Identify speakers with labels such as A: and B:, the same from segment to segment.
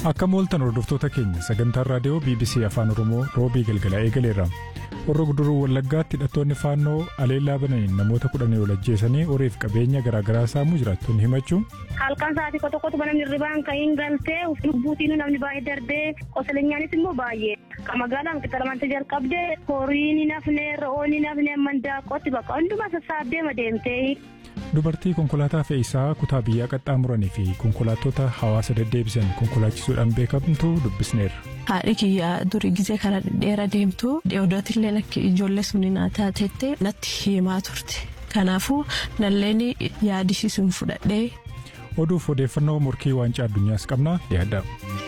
A: Akka mooltan hordoftoota keenya sagantaan raadiyoo BBC Afaan Oromoo roobii galgala eegaleera. Horra guduruu Wallaggaatti hidhattoonni faannoo aleellaa bananiin namoota kudhanii ol ajjeesanii horiif qabeenya garaagaraa saamuu jiraattonni himachuu.
B: Halkan sa'aatii tokko tokkotu namni hirribaan ka'iin galtee lubbuutiin namni baay'ee darbee qosaleenyaanis immoo baay'ee. Magaalaan qixxalamante jalqabdee horiin hin hafne re'oon hin hafne mandaaqootti bakka hundumaa sassaabbee madeemtee.
A: Dubartii konkolaataa fe'iisaa kutaa biyyaa qaxxaamuranii fi konkolaattota hawaasa deddeebisan konkolaachisuudhaan beekamtu dubbisneerra.
C: Haadhi kiyyaa durii gizee karaa dheeraa deemtu dheedotillee akka ijoollee sunii naa taatettee natti himaa turte. Kanaafuu nalleen yaadisiisuun fudhadhee.
A: Oduuf odeeffannoo morkii waancaa addunyaas qabna yaadda.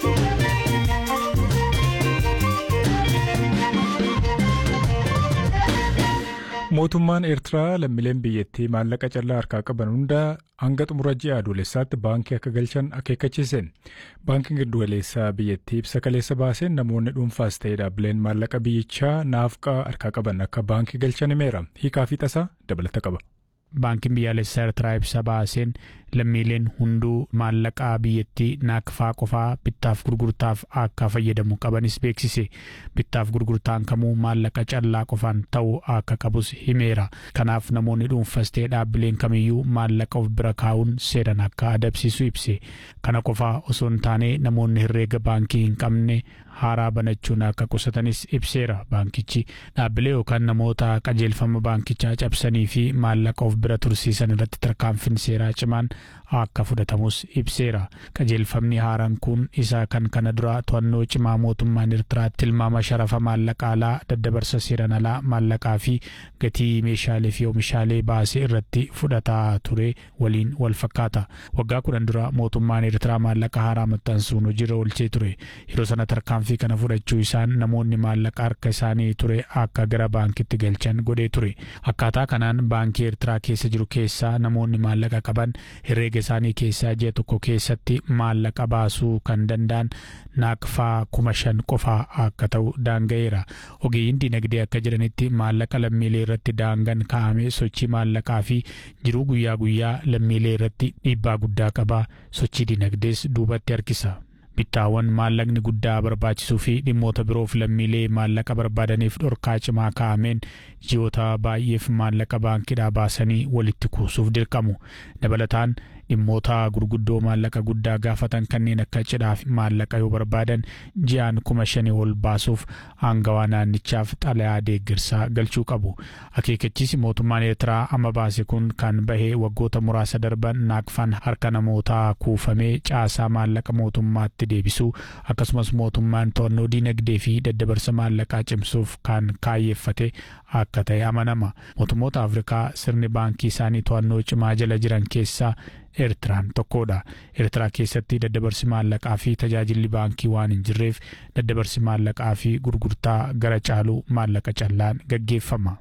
A: Mootummaan Eertiraa lammiileen biyyattii maallaqa callaa harkaa qaban hunda hanga xumura ji'a adoolessaatti baankii akka galchan akeekkachiise. Baankiin giddugaleessaa biyyattii ibsa kaleessa baaseen namoonni dhuunfaas ta'ee dhaabbileen maallaqa biyyichaa naafqaa harkaa qaban akka baankii galchan himeera. Hiikaa fi tasaa dabalata qaba.
D: Baankiin biyyaalessaa Eertiraa ibsa baaseen lammiileen hunduu maallaqaa biyyattii naakfaa qofaa bittaaf gurgurtaaf akka fayyadamu qabanis beeksise. Bittaaf gurgurtaan kamuu maallaqa callaa qofaan ta'uu akka qabus himeera. Kanaaf namoonni dhuunfas ta'ee dhaabbileen kamiyyuu maallaqa of bira kaa'uun seeran akka adabsiisu ibse. Kana qofaa osoo hin taane namoonni herreega baankii hin qabne haaraa banachuun akka qusatanis ibseera baankichi dhaabbilee yookaan namoota qajeelfama baankichaa cabsanii fi maallaqa of bira tursiisan irratti tarkaanfiin seeraa cimaan akka fudhatamus ibseera qajeelfamni haaraan kun isa kan kana dura to'annoo cimaa mootummaan eertiraatti tilmaama sharafa maallaqa alaa daddabarsa seeran alaa maallaqaa fi gatii meeshaalee fi oomishaalee baasee irratti fudhataa ture waliin wal fakkaata waggaa kudhan dura mootummaan eertiraa maallaqa haaraa maxxansuun hojiirra oolchee ture yeroo sana tarkaanfii kana fudhachuu isaan namoonni maallaqa harka isaanii ture akka gara baankitti galchan godhee ture akkaataa kanaan baankii eertiraa keessa jiru keessaa namoonni maallaqa qaban herreega isaanii keessaa ji'a tokko keessatti maallaqa baasuu kan danda'an naaqfaa kuma shan qofaa akka ta'u daanga'eera ogeeyyiin dinagdee akka jedhanitti maallaqa lammiilee irratti daangaan kaa'ame sochii maallaqaa fi jiruu guyyaa guyyaa lammiilee irratti dhiibbaa guddaa qaba sochii dinagdees duubatti harkisa. bittaawwan maallaqni guddaa barbaachisuu fi dhimmoota biroof lammiilee maallaqa barbaadaniif dhorkaa cimaa kaa'ameen ji'oota baay'eef maallaqa baankiidhaa baasanii walitti kuusuuf dirqamu dabalataan dhimmoota gurguddoo maallaqa guddaa gaafatan kanneen akka cidhaaf maallaqa yoo barbaadan ji'aan kuma shanii ol baasuuf aangawaa naannichaaf xalayaa deeggarsaa galchuu qabu akeekkachiisi mootummaan eertiraa amma baase kun kan bahee waggoota muraasa darban naaqfaan harka namootaa kuufamee caasaa maallaqa mootummaatti deebisuu akkasumas mootummaan to'annoo diinagdee fi daddabarsa maallaqaa cimsuuf kan kaayyeeffate akka ta'e amanama mootummoota afrikaa sirni baankii isaanii to'annoo cimaa jala jiran keessaa eertiraan tokkodha eertiraa keessatti daddabarsi maallaqaa fi tajaajilli baankii waan hin jirreef daddabarsi maallaqaa fi gurgurtaa gara caaluu maallaqa callaan gaggeeffama.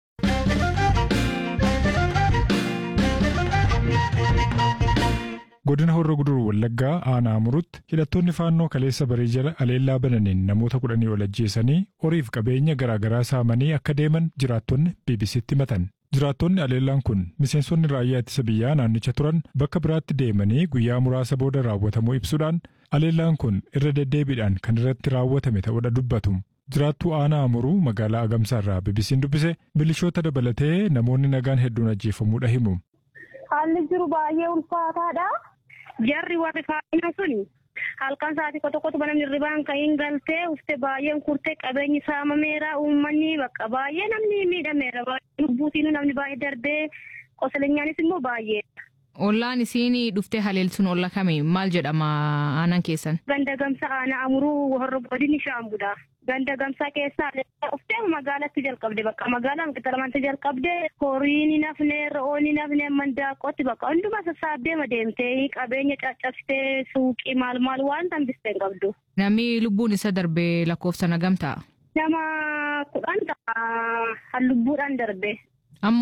A: godina horra guduruu wallaggaa aanaa murutti hidhattoonni faannoo kaleessa barii jala aleellaa bananiin namoota kudhanii ol ajjeesanii horiif qabeenya garaagaraa saamanii akka deeman jiraattonni bbc'tti himatan jiraattonni aleellaan kun miseensonni raayyaa ittisa biyyaa naannicha turan bakka biraatti deemanii guyyaa muraasa booda raawwatamuu ibsuudhaan aleellaan kun irra deddeebiidhaan kan irratti raawwatame ta'uudha dubbatu. jiraattuu aanaa amuruu magaalaa agamsaa irraa bbc'n dubbise milishoota dabalatee namoonni nagaan hedduun ajjeefamuudha himu.
B: Haalli jiru baay'ee ulfaataadha. Jarri warri faayina sun halkan sa'aatii tokko tokkotu namni hirribaan ka'iin galtee ufte baay'een kurtee qabeenyi saamameera uummanni bakka baay'ee namni miidhameera lubbuutiin namni baay'ee darbee qosaleenyaanis immoo baay'ee.
E: Ollaan isiin dhuftee haleelsuun olla kami maal jedhama aanaan keessan?
B: Ganda gamsa aanaa amuruu horra godini shaambudha. Ganda gamsaa keessaa dhuftee magaalatti jalqabde bakka magaalaan qixxalamante jalqabde horiin hin hafne re'oon hin hafne mandaaqootti bakka hundumaa sassaabbee madeemtee qabeenya caccabsitee suuqii maal maal waan tambistee hin qabdu.
E: Namni lubbuun isa darbee lakkoofsa nagam ta'a?
B: Nama kudhan ta'a lubbuudhaan darbe